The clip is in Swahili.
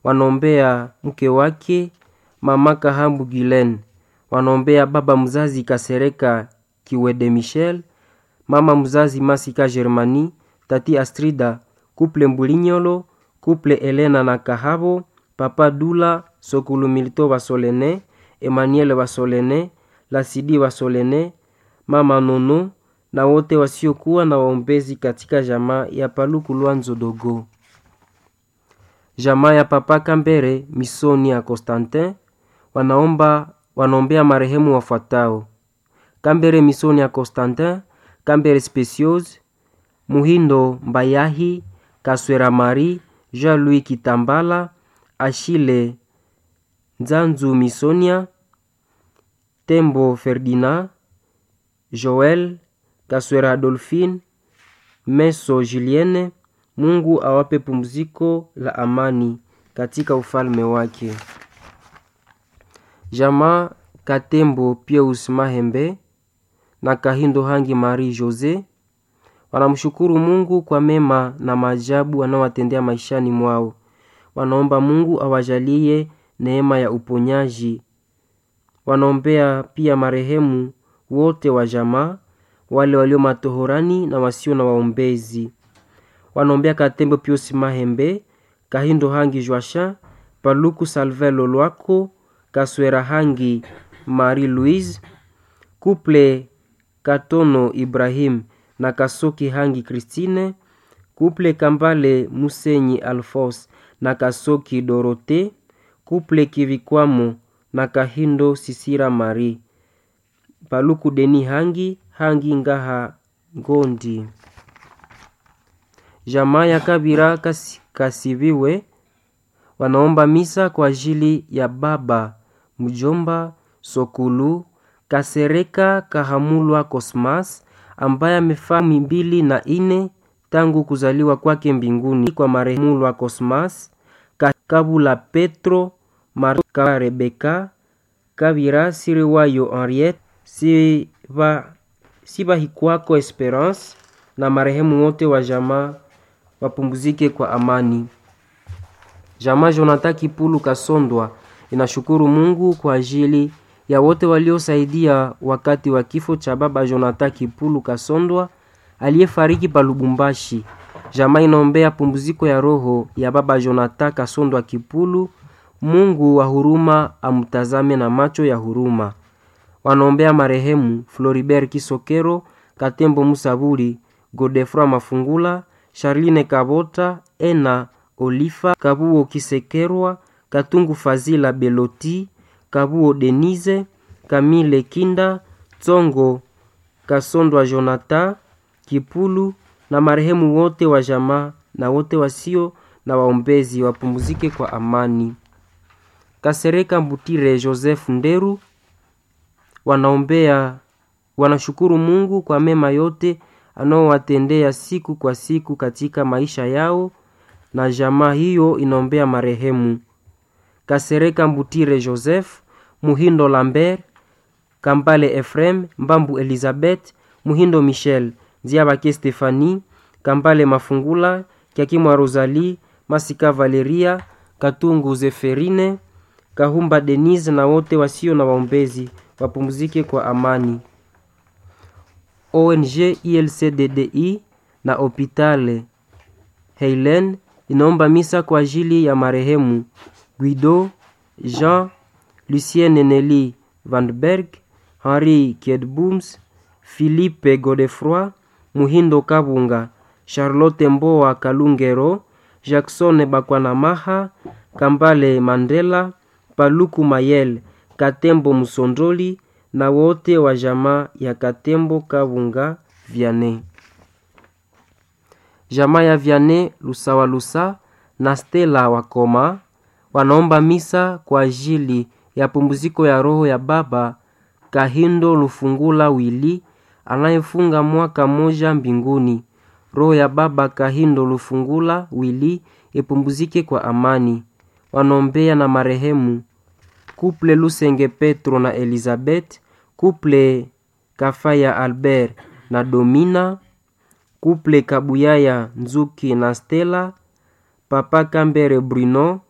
wanaombea mke wake mama Kahambu Gilen, wanaombea baba mzazi Kasereka Kiwede Michel, mama mzazi Masika Germani, tati Astrida, kuple Mbulinyolo, kuple Elena na Kahabo, papa Dula, Sokulu Milito Basolene, Emmanuel Basolene, Lasidi Basolene, mama Nono na wote wasiokuwa na waombezi katika jamaa ya Paluku Lwanzo Dogo. Jamaa ya papa Kambere Misoni ya Constantin wanaomba wanaombea marehemu wafuatao: Kambere Misoni ya Constantin, Kambere Speciose, Muhindo Mbayahi, Kaswera Mari, Jean-Louis Kitambala, Ashile Nzanzu Misonia, Tembo Ferdinand, Joel Kaswera Adolphine, Meso Julienne. Mungu awape pumziko la amani katika ufalme wake. Jamaa Katembo Pius Mahembe na Kahindo Hangi Marie Jose wanamshukuru Mungu kwa mema na maajabu anaowatendea maishani mwao. Wanaomba Mungu awajalie neema ya uponyaji. Wanaombea pia marehemu wote wa jamaa, wale walio matohorani na wasio na waombezi. Wanaombea Katembo Pius Mahembe, Kahindo Hangi Joachin, Paluku Salvin Lolwako, Kaswera Hangi Marie Louise, Couple Katono Ibrahim na Kasoki Hangi Christine, Couple Kambale Musenyi Alphonse na Kasoki Dorote, Couple Kivikwamo na Kahindo Sisira Marie, Paluku Deni Hangi Hangi Ngaha Ngondi. Jamaa ya Kabira kasi, Kasiviwe wanaomba misa kwa ajili ya baba mjomba Sokulu Kasereka Kahamulwa Cosmas ambaye amefaa mbili na ine tangu kuzaliwa kwake mbinguni kwa marehemu Lwa Cosmas Kabula Petro Marka Rebeka Kabira Siriwayo Henriette Siba Sibahikwako Esperance na marehemu wote wa jamaa wapumzike kwa amani. Jamaa Jonathan Kipulu Kasondwa inashukuru Mungu kwa ajili ya wote waliosaidia wakati wa kifo cha baba Jonathan Kipulu Kasondwa aliyefariki pa Lubumbashi. Jamaa inaombea pumziko ya roho ya baba Jonathan Kasondwa Kipulu. Mungu wa huruma amtazame na macho ya huruma. Wanaombea marehemu Floribert Kisokero, Katembo Musaburi, Godefroy Mafungula, Charline Kabota, Ena Olifa, Kabuo Kisekerwa, Katungu Fazila Beloti, Kabuo Denise, Kamile Kinda, Tsongo Kasondwa Jonathan Kipulu na marehemu wote wa jamaa na wote wasio na waombezi wapumzike kwa amani. Kasereka Mbutire Joseph Nderu wanaombea wanashukuru Mungu kwa mema yote anaowatendea siku kwa siku katika maisha yao, na jamaa hiyo inaombea marehemu Kasereka Mbutire Joseph, Muhindo Lambert, Kambale Efrem, Mbambu Elizabeth, Muhindo Michel, Ziabake Stefani, Kambale Mafungula, Kiakimwa Rosalie, Masika Valeria, Katungu Zeferine, Kahumba Denise na wote wasio na waombezi wapumzike kwa amani. ONG ILCDDI na Hopitale Heilen inaomba misa kwa ajili ya marehemu Guido Jean Lucien Nelly Vanberg, Henri Kiedbooms, Philippe Godefroy, Muhindo Kabunga, Charlotte Mboa Kalungero, Jackson Bakwanamaha, Kambale Mandela, Paluku Mayel, Katembo Musondoli na wote wa jamaa ya Katembo Kabunga Viane. Jamaa ya Viane Lusawa Lusa na Stella Wakoma wanaomba misa kwa ajili ya pumziko ya roho ya baba Kahindo Lufungula Wili anayefunga mwaka moja mbinguni. Roho ya baba Kahindo Lufungula Wili ipumzike kwa amani. Wanaombea na marehemu Kuple Lusenge Petro na Elizabeth, Kuple Kafaya Albert na Domina, Kuple Kabuyaya Nzuki na Stella, Papa Kambere Bruno